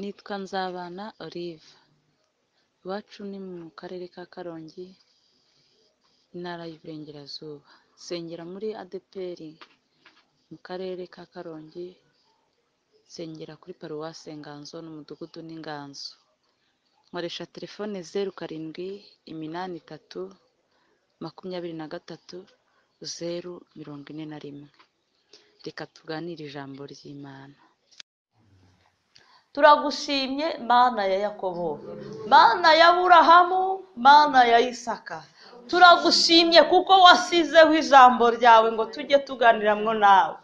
Nitwa Nzabana Olive, iwacu ni mu karere ka Karongi, intara y'Iburengerazuba, nsengera muri ADEPR mu karere ka Karongi, nsengera kuri paruwasi Nganzo n'umudugudu n'Inganzo, nkoresha telefone zeru karindwi iminani itatu makumyabiri na gatatu zeru mirongo ine na rimwe, reka tuganire ijambo ry'Imana. turagushimye mana ya yakobo mana ya burahamu mana ya isaka turagushimye kuko wasizeho ijambo ryawe ngo tujye tuganiramwo nawe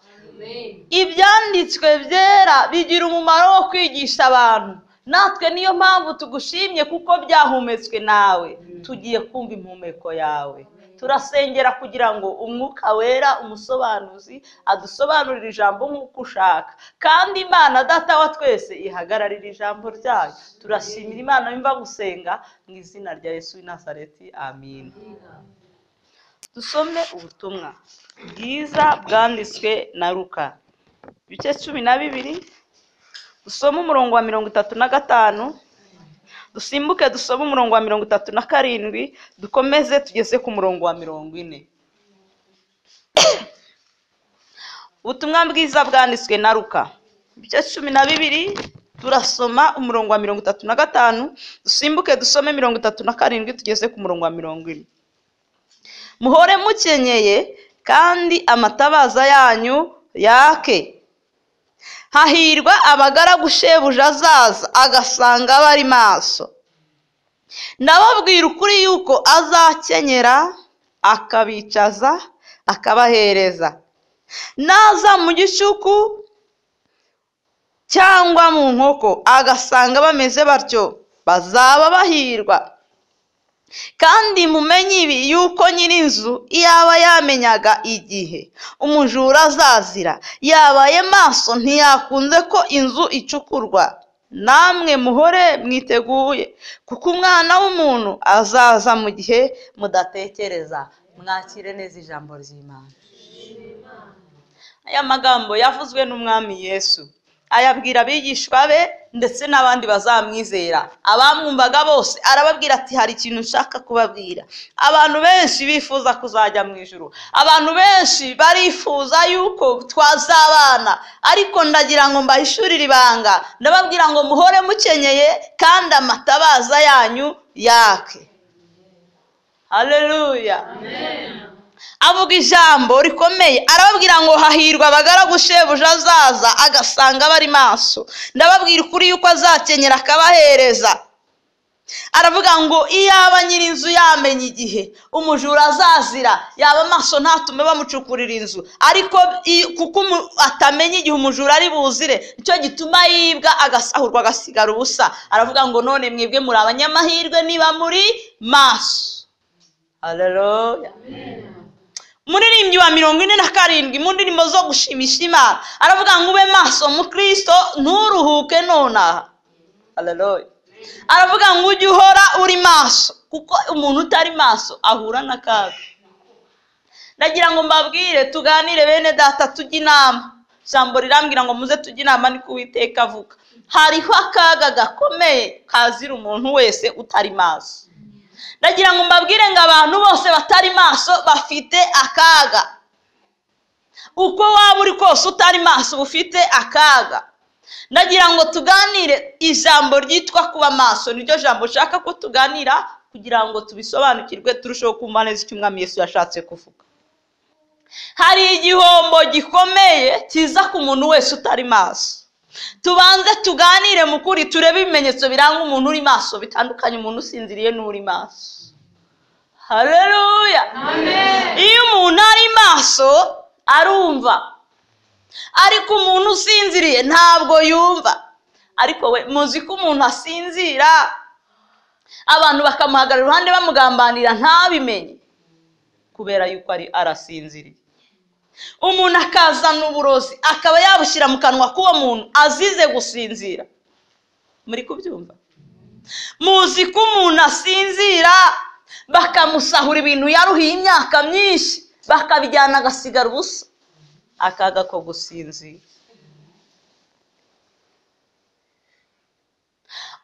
ibyanditswe byera bigira umumaro wo kwigisha abantu natwe niyo mpamvu tugushimye kuko byahumetswe nawe tugiye kumva impumeko yawe turasengera kugira ngo umwuka wera umusobanuzi adusobanurire ijambo nk'uko ushaka kandi imana data wa twese ihagararira ijambo ryayo turashimira imana yumva gusenga mu izina rya yesu w'i nazareti amin dusome ubutumwa bwiza bwanditswe na ruka ibice cumi na bibiri dusome umurongo wa mirongo itatu na gatanu dusimbuke dusome umurongo wa mirongo itatu na karindwi dukomeze tugeze ku murongo wa mirongo ine ubutumwa bwiza bwanditswe na ruka ibice cumi na bibiri turasoma umurongo wa mirongo itatu na gatanu dusimbuke dusome mirongo itatu na karindwi tugeze ku murongo wa mirongo ine muhore mukenyeye kandi amatabaza yanyu yake hahirwa abagaragu shebuja azaza agasanga bari maso ndababwira ukuri yuko azakenyera akabicaza akabahereza naza mu gicuku cyangwa mu nkoko agasanga bameze batyo bazaba bahirwa kandi mumenye ibi yuko nyir'inzu yaba yamenyaga igihe umujura azazira yabaye maso ntiyakunze ko inzu icukurwa namwe muhore mwiteguye kuko umwana w'umuntu azaza mu gihe mudatekereza mwakire neza ijambo ry'imana aya magambo yavuzwe n'umwami yesu ayabwira abigishwa be ndetse n'abandi bazamwizera abamwumvaga bose arababwira ati hari ikintu nshaka kubabwira abantu benshi bifuza kuzajya mu ijoro abantu benshi barifuza yuko twazabana ariko ndagira ngo mbahishurire ibanga ndababwira ngo muhore mukenyeye kandi amatabaza yanyu yake hareruya avuga ijambo rikomeye arababwira ngo hahirwa abagaragu shebuja azaza agasanga bari maso ndababwira ukuri yuko azakenyera akabahereza aravuga ngo iyaba nyir'inzu yamenye igihe umujura azazira yaba amaso ntatume bamucukurira inzu ariko kuko atamenya igihe umujura ari buzire nicyo gituma yibwa agasahurwa agasigara ubusa aravuga ngo none mwebwe muri abanyamahirwe niba muri maso hareruya umuririmbyi wa mirongo ine na karindwi mu ndirimbo zo gushimisha imana aravuga ngo ube maso mu kirisito nturuhuke nonaha aravuga ngo ujye uhora uri maso kuko umuntu utari maso ahura n'akaga ndagira ngo mbabwire tuganire bene data tujye inama ijambo rirambwira ngo muze tujye inama niko uwiteka avuga hariho akaga gakomeye kazira umuntu wese utari maso ndagira ngo mbabwire ngo abantu bose batari maso bafite akaga uko waba uri kose utari maso uba ufite akaga ndagira ngo tuganire ijambo ryitwa kuba maso niryo jambo ushaka ko tuganira kugira ngo tubisobanukirwe turusheho kumva neza icyo umwami Yesu yashatse kuvuga hari igihombo gikomeye kiza ku muntu wese utari maso tubanze tuganire mu kuri turebe ibimenyetso biranga umuntu uri maso bitandukanye umuntu usinziriye n'uri maso hareruya iyo umuntu ari maso arumva ariko umuntu usinziriye ntabwo yumva ariko we muzi ko umuntu asinzira abantu bakamuhagarara iruhande bamugambanira ntabimenye kubera yuko ari arasinziriye umuntu akazana uburozi akaba yabushyira mu kanwa k'uwo muntu azize gusinzira muri kubyumva muzi ko umuntu asinzira bakamusahura ibintu yaruhiye imyaka myinshi bakabijyana agasigara ubusa akaga ko gusinzira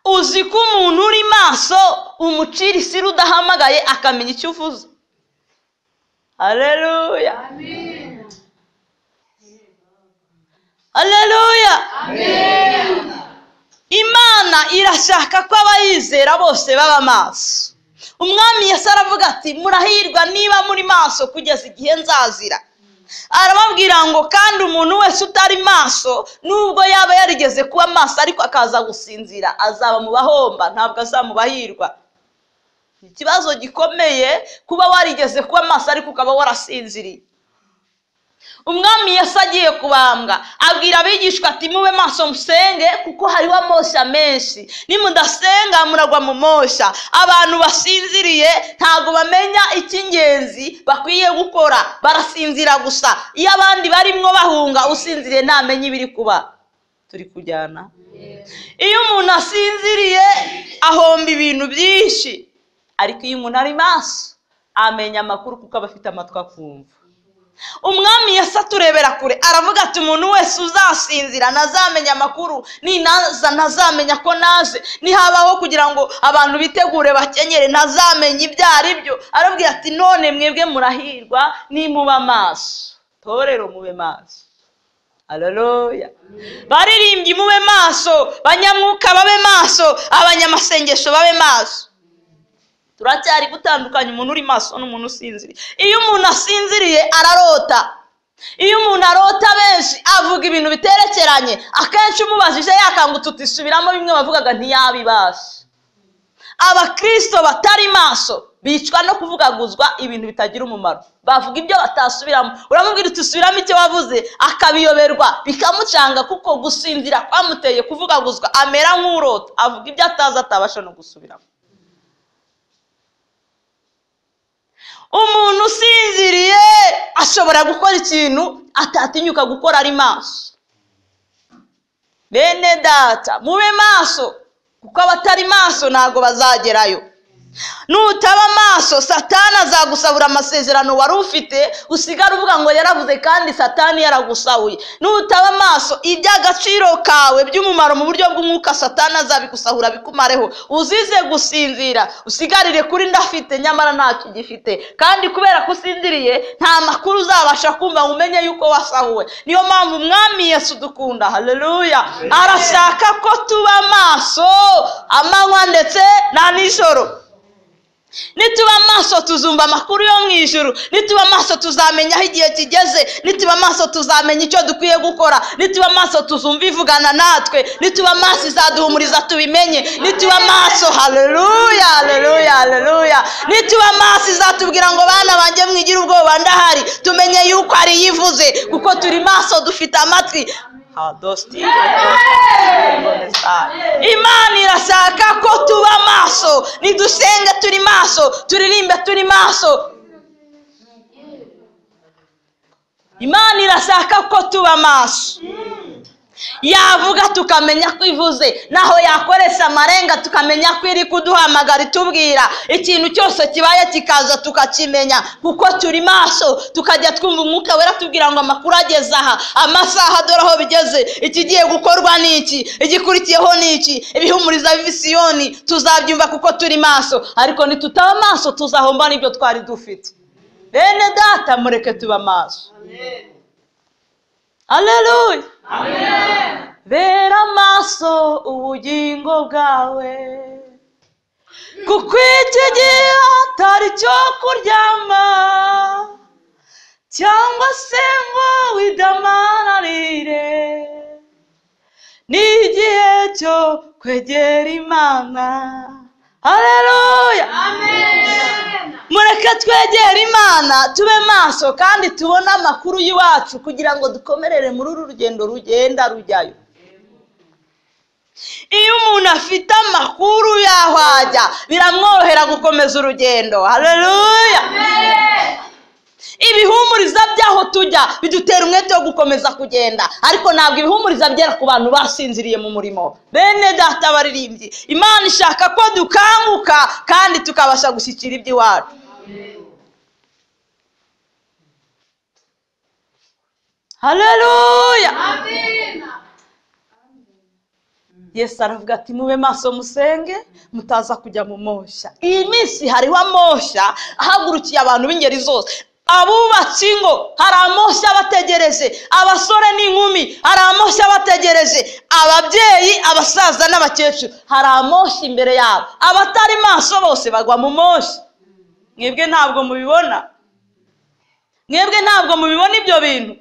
uzi ko umuntu uri maso umucira isiri udahamagaye akamenya icyo uvuze hareruya hareruya imana irashaka ko abayizera bose baba maso umwami yasa aravuga ati murahirwa niba muri maso kugeza igihe nzazira arababwira ngo kandi umuntu wese utari maso nubwo yaba yarigeze kuba maso ariko akaza gusinzira azaba mu bahomba ntabwo azamubahirwa ni ikibazo gikomeye kuba warigeze kuba maso ariko ukaba warasinziriye umwami yasa agiye kubambwa abwira abigishwa ati mube maso musenge kuko hariho amosha menshi nimudasenga muragwa mu mosha abantu basinziriye ntabwo bamenya icy'ingenzi bakwiye gukora barasinzira gusa iyo abandi barimwo bahunga usinziriye ntamenya ibiri kuba turi kujyana iyo umuntu asinziriye ahomba ibintu byinshi ariko iyo umuntu ari maso amenya amakuru kuko aba afite amatwi akumva umwami yasa aturebera kure aravuga ati umuntu wese uzasinzira ntazamenya amakuru ninaza ntazamenya ko naje nihabaho kugira ngo abantu bitegure bakenyere ntazamenya ibyo ari byo arabwira ati none mwebwe murahirwa nimuba maso torero mube maso Haleluya. baririmbyi mube maso banyamwuka babe maso abanyamasengesho babe maso turacyari gutandukanya umuntu uri maso n'umuntu usinziriye iyo umuntu asinziriye ararota iyo umuntu arota benshi avuga ibintu biterekeranye akenshi umubajije yakangutse utisubiramo bimwe bavugaga ntiyabibasha abakirisito batari maso bicwa no kuvugaguzwa ibintu bitagira umumaro bavuga ibyo batasubiramo uramubwira uti usubiramo icyo wavuze akabiyoberwa bikamucanga kuko gusinzira kwamuteye kuvugaguzwa amera nk'urota avuga ibyo atazi atabasha no gusubiramo umuntu usinziriye ashobora gukora ikintu atatinyuka gukora ari maso bene data mube maso kuko abatari maso ntabwo bazagerayo nutaba maso satani azagusabura amasezerano wari ufite usigara uvuga ngo yaravuze kandi satani yaragusahuye nutaba maso iby'agaciro kawe by'umumaro mu buryo bw'umwuka satani azabigusahura bikumareho uzize gusinzira usigarire kuri ndafite nyamara ntacyo ugifite kandi kubera ko usinziriye nta makuru uzabasha kumva ngo umenye yuko wasahuwe niyo mpamvu umwami yesu dukunda haleluya arashaka ko tuba maso amanywa ndetse na nijoro nituba amaso tuzumva amakuru yo mu ijuru nituba amaso tuzamenya aho igihe kigeze nituba amaso tuzamenya icyo dukwiye gukora nituba amaso tuzumva ivugana natwe nituba amaso izaduhumuriza tubimenye nituba amaso haleluya haleluya haleluya nituba amaso izatubwira ngo bana banjye mwigire ubwoba ndahari tumenye yuko ari yivuze kuko turi maso dufite amatwi Hadosti. imana irashaka ko tuba maso nidusenge turi maso turirimbe turi maso imana irashaka ko tuba maso yavuga tukamenya ko ivuze naho yakoresha amarenga tukamenya ko iri kuduhamagara itubwira ikintu cyose kibaye kikaza tukakimenya kuko turi maso tukajya twumva umwuka wera tubwira ngo amakuru ageze aha amasaha dore aho bigeze ikigiye gukorwa ni iki igikurikiyeho ni iki ibihumuriza visiyoni tuzabyumva kuko turi maso ariko nitutaba amaso tuzahomba n'ibyo twari dufite bene data mureke tuba maso aleluya bera amaso ubugingo bwawe kuko iki gihe atari cyo kuryama cyangwa se ngo widamararire ni igihe cyo kwegera imana hareruya mureke twegere imana tube maso kandi tubone amakuru y'iwacu kugira ngo dukomerere muri uru rugendo rugenda rujyayo iyo umuntu afite amakuru y'aho ajya biramworohera gukomeza urugendo hareruya ibihumuriza by'aho tujya bidutera umwete wo gukomeza kugenda ariko ntabwo ibihumuriza byera ku bantu basinziriye mu murimo bene data baririmbyi imana ishaka ko dukanguka kandi tukabasha gushyikira iby'iwacu hareruya yesu aravuga ati mube maso musenge mutaza kujya mu mosha iyi minsi hariho amosha ahagurukiye abantu b'ingeri zose abubatse ingo hari amoshya abategereje abasore n'inkumi hari amoshya abategereje ababyeyi abasaza n'abakecuru hari amoshya imbere yabo abatari maso bose bagwa mu moshya mwebwe ntabwo mubibona mwebwe ntabwo mubibona ibyo bintu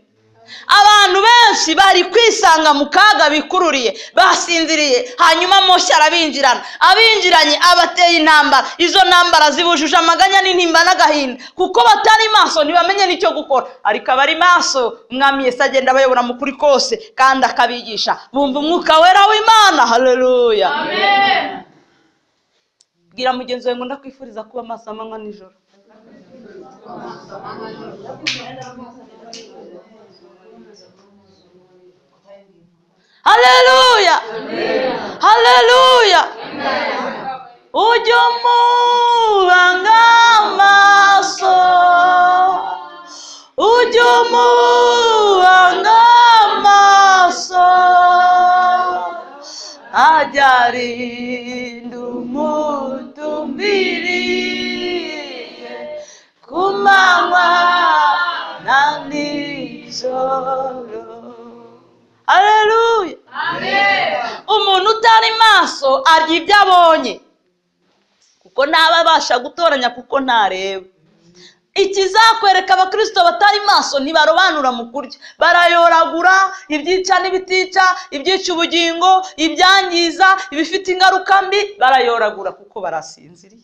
abantu benshi bari kwisanga mu kaga bikururiye basinziriye hanyuma moshya arabinjirana abinjiranye abateye intambara izo ntambara zibujuje amaganya n'intimba n'agahinda kuko batari maso ntibamenye n'icyo gukora ariko abari maso umwami Yesu agenda abayobora mu kuri kose kandi akabigisha bumva umwuka wera w'imana haleluya bwira mugenzi wawe ngo ndakwifuriza kuba maso amanywa nijoro haleluya haleluya ujye umubanga amaso ujye umubanga amaso ajarinda umutumbiriye ku manywa na nijoro haleluya umuntu utari maso arya ibyo abonye kuko ntaba abasha gutoranya kuko ntareba ikizakwereka abakirisito batari maso ntibarobanura mu kurya barayoragura ibyica n'ibitica ibyica ubugingo ibyangiza ibifite ingaruka mbi barayoragura kuko barasinziriye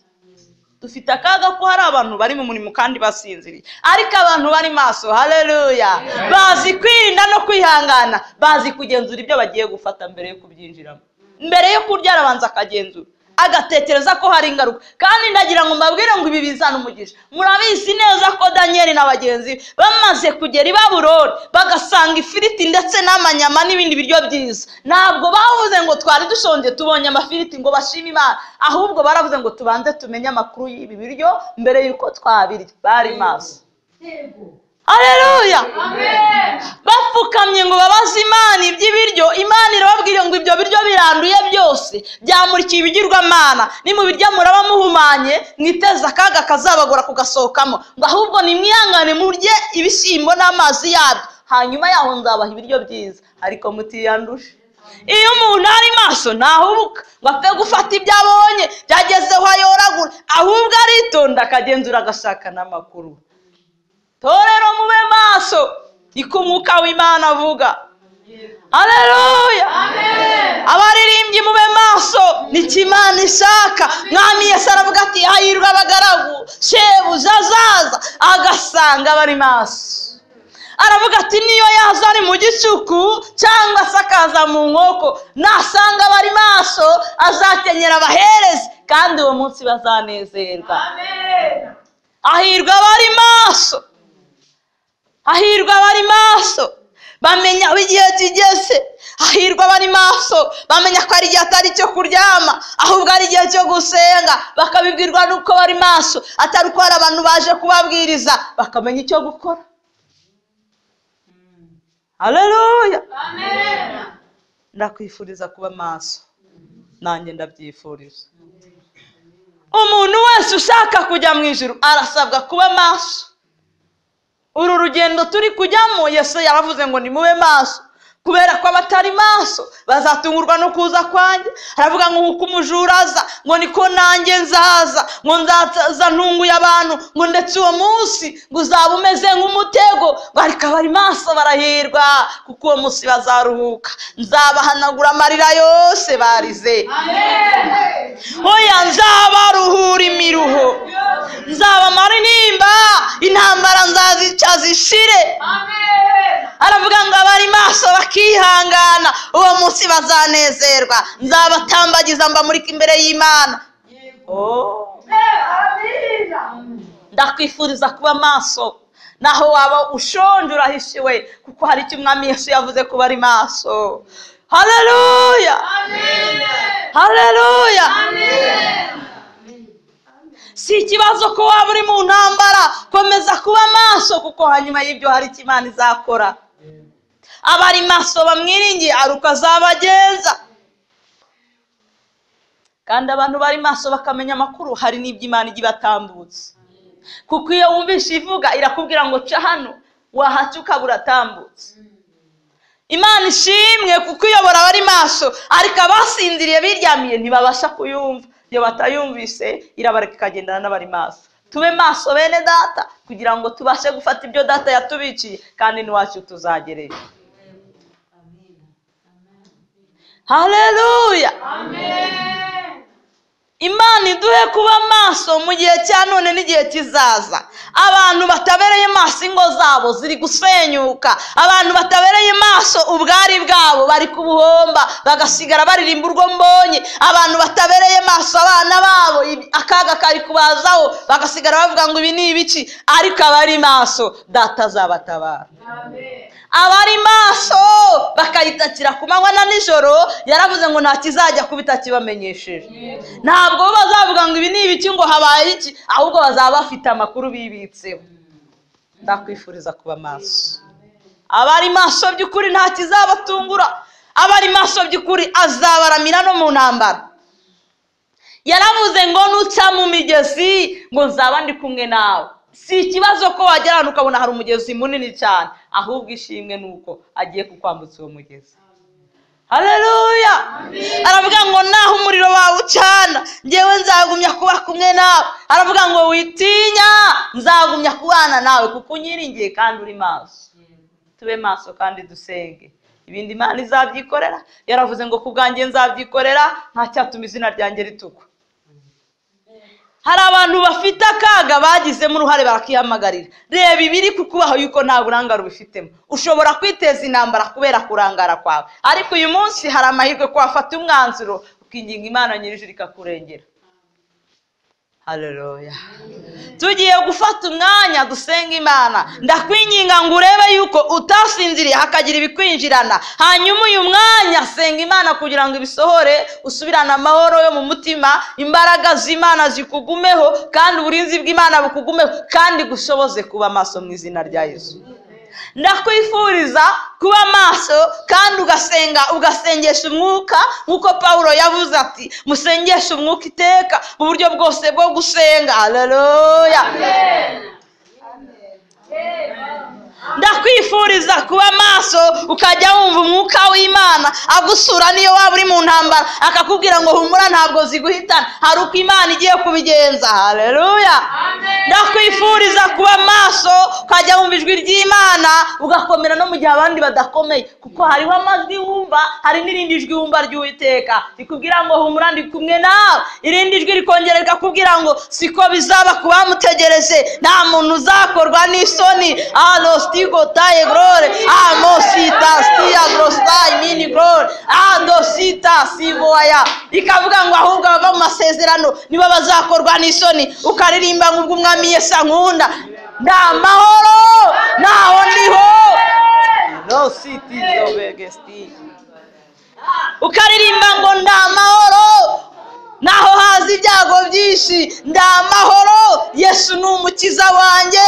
dufite akaga ko hari abantu bari mu murimo kandi basinziriye ariko abantu bari maso haleluya bazi kwirinda no kwihangana bazi kugenzura ibyo bagiye gufata mbere yo kubyinjiramo mbere yo kurya arabanza akagenzura agatekereza ko hari ingaruka kandi ndagira ngo mbabwire ngo ibi bizana umugisha murabizi neza ko daniyeli na bagenzi be bamaze kugera i babuloni bagasanga ifiriti ndetse n'amanyama n'ibindi biryo byiza ntabwo bavuze ngo twari dushonje tubonye amafiriti ngo bashime imana ahubwo baravuze ngo tubanze tumenye amakuru y'ibi biryo mbere y'uko twabirya bari maso Haleluya bapfukamye ngo babaze imana iby'ibiryo imana irababwira ngo ibyo biryo biranduye byose byamurikiye ibigirwamana nimubirya muraba muhumanye mwiteze akaga kazabagora kugasohokamo ngo ahubwo nimwihangane murye ibishyimbo n'amazi yabyo hanyuma yaho nzabaha ibiryo byiza ariko mutiyanduje iyo umuntu ari maso ntahubuka ngo apfe gufata ibyo abonye byagezeho ayoragura ahubwo aritonda akagenzura agashaka n'amakuru torero mube maso niko umwuka w'imana avuga Haleluya abaririmbyi mube maso nicyo imana ishaka mwami Yesu aravuga ati hahirwa abagaragu shebuja azaza agasanga bari maso aravuga ati niyo yaza ari mu gicuku cyangwa se akaza mu nkoko nasanga abari maso azakenyera abaherezi kandi uwo munsi bazanezerwa hahirwa abari maso hahirwa abari maso bamenya aho igihe kigeze hahirwa abari maso bamenya ko ari igihe atari icyo kuryama ahubwo ari igihe cyo gusenga bakabibwirwa n'uko bari maso atari uko hari abantu baje kubabwiriza bakamenya icyo gukora haleluya ndakwifuriza kuba maso nanjye ndabyifuriza umuntu wese ushaka kujya mu ijoro arasabwa kuba maso uru rugendo turi kujyamo yesu yaravuze ngo nimube maso kubera ko abatari maso bazatungurwa no kuza kwanjye aravuga ngo nkuko umujura aza ngo niko nanjye nzaza ngo nzaza ntunguye abantu ngo ndetse uwo munsi ngo uzaba umeze nk'umutego ngo ariko abari maso barahirwa kuko uwo munsi bazaruhuka nzabahanagura amarira yose barize hoya nzabaruhura imiruho nzabamara intimba intambara nzazica zishire aravuga ngo abari maso bakihangana uwo munsi bazanezerwa nzabatambagiza mbamurika imbere y'imana Oh. ndakwifuriza kuba maso naho waba ushonje urahishiwe kuko hari icyo umwami yesu yavuze ko bari maso haleluya haleluya si ikibazo ko waba uri mu ntambara komeza kuba maso kuko hanyuma y'ibyo hari icyo imana izakora abari maso bamwiringiye ari uko azabagenza kandi abantu bari maso bakamenya amakuru hari n'ibyo imana ijya ibatambutsa kuko iyo wumvishe ivuga irakubwira ngo ca hano wahaca ukaba uratambutse imana ishimwe kuko iyobora abari maso ariko abasinziriye biryamiye ntibabasha kuyumva iyo batayumvise irabareka ikagendana n'abari maso tube maso bene data kugira ngo tubashe gufata ibyo data yatubiciye kandi n'iwacu tuzagereyo hareruya imana iduhe kuba maso mu gihe cya none n'igihe kizaza abantu batabereye maso ingo zabo ziri gusenyuka abantu batabereye maso ubwari bwabo bari kubuhomba bagasigara baririmba urwo mbonye abantu batabereye maso abana babo ibi- akaga kari kubazaho bagasigara bavuga ngo ibi ni ibiki ariko abari maso data azabatabara abari maso bakayitakira ku manywa na nijoro yaravuze ngo nta kizajya kuba itakibamenyesheje ntabwo bo bazavuga ngo ibi ni ibiki ngo habaye iki ahubwo bazaba bafite amakuru bibitseho ndakwifuriza kuba maso abari maso by'ukuri nta kizabatungura abari maso by'ukuri azabaramira no mu ntambara yaravuze ngo nuca mu migezi ngo nzaba ndi kumwe nawe si ikibazo ko wagera ahantu ukabona hari umugezi munini cyane ahubwo ishimwe ni uko agiye kukwambutsa uwo mugezi hareruya aravuga ngo naho umuriro wawe ucana ngewe nzagumya kuba kumwe nawe aravuga ngo witinya nzagumya kubana nawe kuko unyiringiye kandi uri maso tube maso kandi dusenge ibindi imana izabyikorera yaravuze ngo ku bwanjye nzabyikorera nta cyatuma izina ryanjye ritukwa hari abantu bafite akaga bagizemo uruhare barakihamagarira reba ibiri kukubaho yuko nta burangare ubifitemo ushobora kwiteza intambara kubera kurangara kwawe ariko uyu munsi hari amahirwe ko wafata umwanzuro ukinginga imana nyir'ijuru ikakurengera hareruya tugiye gufata umwanya dusenga imana ndakwinginga ngo urebe yuko utasinziriye hakagira ibikwinjirana hanyuma uyu mwanya senga imana kugira ngo ibisohore usubirane amahoro yo mu mutima imbaraga z'imana zikugumeho kandi uburinzi bw'imana bukugumeho kandi gushoboze kuba maso mu izina rya yesu ndakwifuriza kuba maso kandi ugasenga ugasengesha umwuka nk'uko pawulo yavuze ati musengeshe umwuka iteka mu buryo bwose bwo gusenga hareruya ndakwifuriza kuba maso ukajya wumva umwuka w'imana agusura n'iyo waba uri mu ntambara akakubwira ngo humura ntabwo ziguhitana hari uko imana igiye kubigenza hareruya ndakwifuriza kuba maso ukajya wumva ijwi ry'imana ugakomera no mu gihe abandi badakomeye kuko hariho amajwi wumva hari n'irindi jwi wumva ry'uwiteka rikubwira ngo humura ndi kumwe nawe irindi jwi rikongera rikakubwira ngo siko bizaba ku bamutegereje nta muntu uzakorwa n'isoni alositigo taye gorore amosita siya gorositaye mini gorore adosita siboya ikavuga ngo ahubwo abava mu masezerano nibo bazakorwa n'isoni ukaririmba nk'ubwo umwami yesu ankunda nta mahoro ntaho ndiho rositi zobegesiti ukaririmba ngo nda amahoro naho haza ibyago byinshi nda amahoro yesu ni umukiza wanjye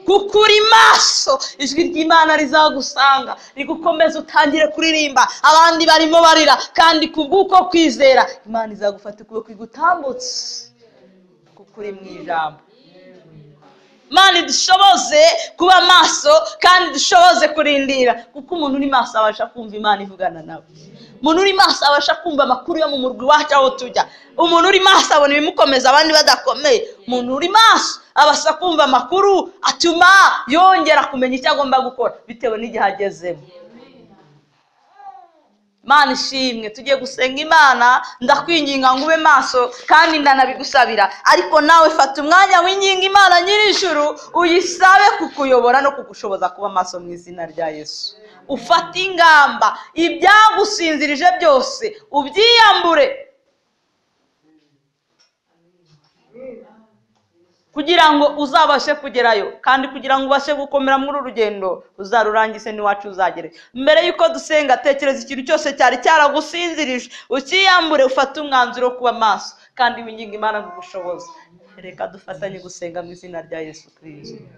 kuko uri maso ijwi ry'imana rizagusanga rigukomeza utangire kuririmba abandi barimo barira kandi kubw'uko kwizera imana izagufata ukuboko igutambutse kuko uri mu ijambo mani dushoboze kuba maso kandi dushoboze kurindira kuko umuntu uri maso abasha kumva imana ivugana nawe umuntu uri maso abasha kumva amakuru yo mu murwi wacu aho tujya umuntu uri maso abona ibimukomeza abandi badakomeye umuntu uri maso abasha kumva amakuru atuma yongera kumenya icyo agomba gukora bitewe n'igihe agezemo mana ishimwe tugiye gusenga imana ndakwinginga ngo ube maso kandi ndanabigusabira ariko nawe fata umwanya winginga imana nyir'ijuru uyisabe kukuyobora no kugushoboza kuba maso mu izina rya yesu ufate ingamba ibyagusinzirije byose ubyiyambure kugira ngo uzabashe kugerayo kandi kugira ngo ubashe gukomera muri uru rugendo uzarurangize n'iwacu uzagere mbere y'uko dusenga tekereza ikintu cyose cyari cyaragusinzirije ukiyambure ufate umwanzuro wo kuba maso kandi winginga imana mu bushobozi reka dufatanye gusenga mu izina rya yesu kirisito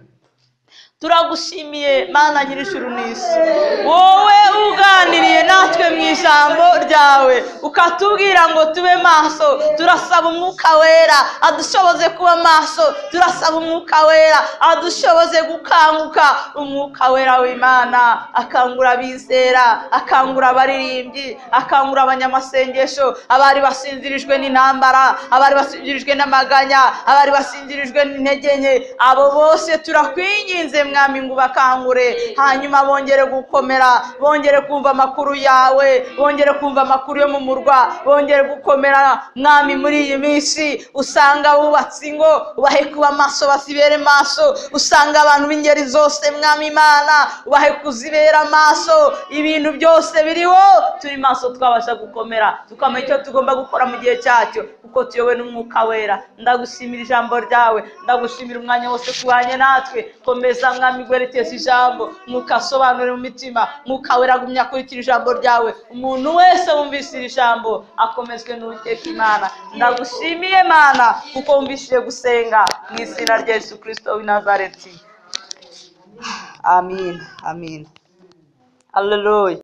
turagushimiye mana nyir'ijuru n'isi wowe uganiriye natwe mu ijambo ryawe ukatubwira ngo tube maso turasaba umwuka wera adushoboze kuba maso turasaba umwuka wera adushoboze gukanguka umwuka wera w'imana akangura abizera akangura abaririmbyi akangura abanyamasengesho abari basinzirijwe n'intambara abari basinzirijwe n'amaganya abari basinzirijwe n'intege nke abo bose turakwinginze mwami ngo ubakangure hanyuma bongere gukomera bongere kumva amakuru yawe bongere kumva amakuru yo mu murwa bongere gukomera mwami muri iyi minsi usanga bubatse ingo ubahe kuba maso bazibere maso usanga abantu b'ingeri zose mwami imana ubahe kuzibera maso ibintu byose biriho turi maso twabasha gukomera tukamenya icyo tugomba gukora mu gihe cyacyo kuko tuyobowe n'umwuka wera ndagushimira ijambo ryawe ndagushimira umwanya wose tubanye natwe komeza mwami gwerekeza ijambo mwuka asobanure mu mitima mwuka wera agumya akurikira ijambo ryawe umuntu wese wumvise iri jambo akomezwe n'uwiteka imana ndagushimiye mana kuko wumvishije gusenga mu izina rya yesu kirisito w'i nazareti amin amin haleluya